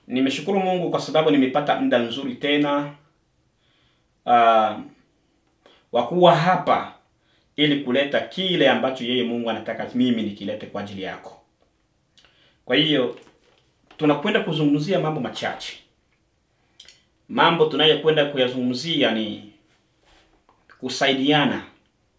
Nimeshukuru Mungu kwa sababu nimepata muda mzuri tena uh, wa kuwa hapa ili kuleta kile ambacho yeye Mungu anataka mimi nikilete kwa ajili yako. Kwa hiyo tunakwenda kuzungumzia mambo machache. Mambo tunayokwenda kuyazungumzia ni kusaidiana.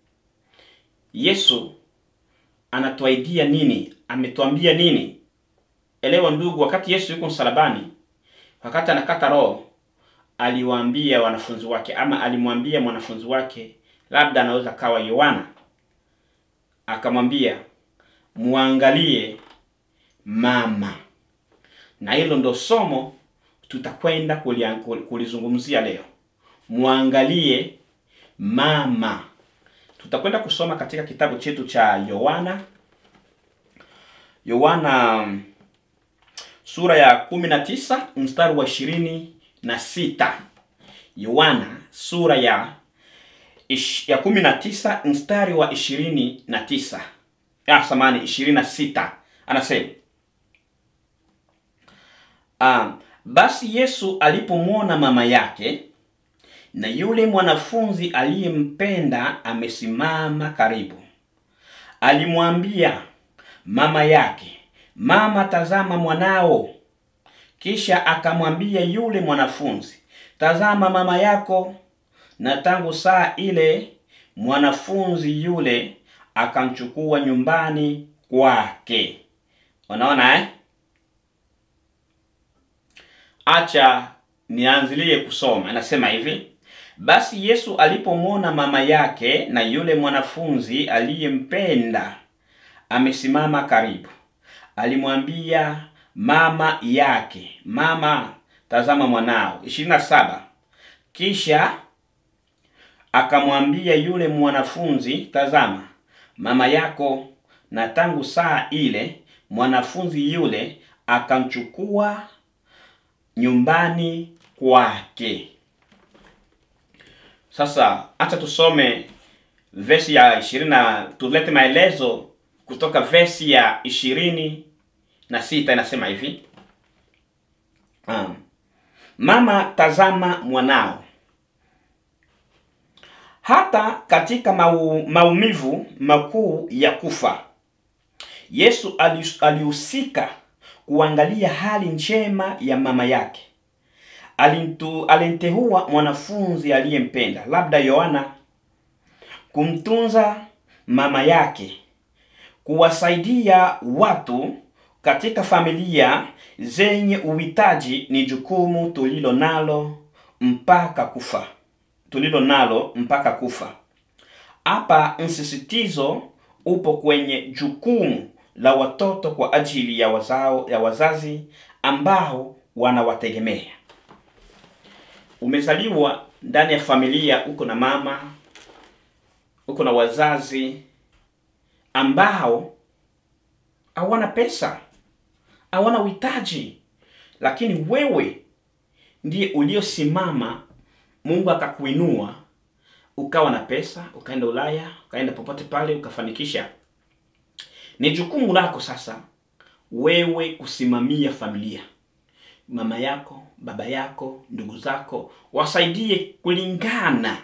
Yesu anatuaidia nini? Ametuambia nini? Elewa ndugu, wakati Yesu yuko msalabani, wakati anakata roho, aliwaambia wanafunzi wake ama alimwambia mwanafunzi wake, labda anaweza kawa Yohana, akamwambia muangalie mama. Na hilo ndo somo tutakwenda kulia- kulizungumzia leo. Muangalie mama. Tutakwenda kusoma katika kitabu chetu cha Yohana Yohana mm, sura ya 19 mstari wa ishirini na sita. Yohana sura ya ish, ya 19 mstari wa ishirini na tisa. Ah, samani ishirini na sita. Anasema ah, basi Yesu alipomwona mama yake na yule mwanafunzi aliyempenda amesimama karibu, alimwambia mama yake, mama, tazama mwanao. Kisha akamwambia yule mwanafunzi, tazama mama yako. Na tangu saa ile mwanafunzi yule akamchukua nyumbani kwake. Unaona eh? Acha nianzilie kusoma. Anasema hivi: basi Yesu alipomwona mama yake na yule mwanafunzi aliyempenda amesimama karibu, alimwambia mama yake, mama, tazama mwanao. 27 Kisha akamwambia yule mwanafunzi, tazama mama yako. Na tangu saa ile mwanafunzi yule akamchukua nyumbani kwake. Sasa acha tusome vesi ya ishirini na tulete maelezo kutoka vesi ya ishirini na sita inasema hivi um, mama tazama mwanao. Hata katika mau, maumivu makuu ya kufa Yesu ali- alihusika kuangalia hali njema ya mama yake. Alintu, alimteua mwanafunzi aliyempenda, labda Yohana, kumtunza mama yake, kuwasaidia watu katika familia zenye uhitaji ni jukumu tulilo nalo mpaka kufa, tulilo nalo mpaka kufa. Hapa msisitizo upo kwenye jukumu la watoto kwa ajili ya wazao ya wazazi ambao wanawategemea. Umezaliwa ndani ya familia, uko na mama, uko na wazazi ambao hawana pesa, hawana uhitaji, lakini wewe ndiye uliosimama, Mungu akakuinua ukawa na pesa, ukaenda Ulaya, ukaenda popote pale, ukafanikisha. Ni jukumu lako sasa wewe kusimamia familia, mama yako, baba yako, ndugu zako, wasaidie kulingana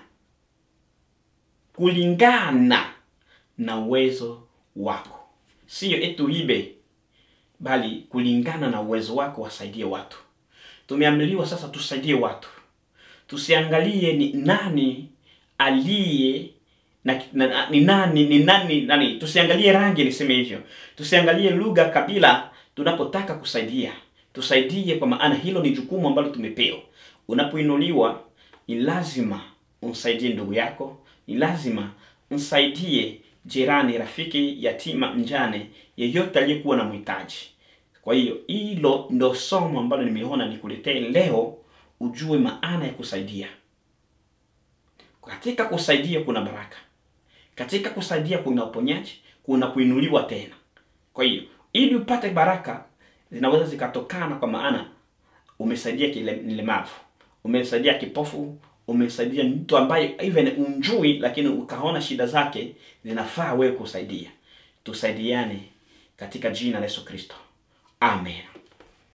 kulingana na uwezo wako, siyo etu ibe, bali kulingana na uwezo wako wasaidie watu. Tumeambiliwa sasa tusaidie watu, tusiangalie ni nani aliye na, na, na, ni nani ni nani nani, tusiangalie rangi, niseme hivyo, tusiangalie lugha, kabila. Tunapotaka kusaidia, tusaidie, kwa maana hilo ni jukumu ambalo tumepewa. Unapoinuliwa ni lazima umsaidie ndugu yako, ni lazima msaidie jirani, rafiki, yatima, mjane, yeyote aliyekuwa na mhitaji. Kwa hiyo hilo ndo somo ambalo nimeona nikuletee leo, ujue maana ya kusaidia. Katika kusaidia kuna baraka, katika kusaidia kuna uponyaji, kuna kuinuliwa tena. Kwa hiyo ili upate baraka zinaweza zikatokana, kwa maana umesaidia kile mlemavu, umesaidia kipofu, umesaidia mtu ambaye even umjui, lakini ukaona shida zake zinafaa wewe kusaidia. Tusaidiane katika jina la Yesu Kristo, amen.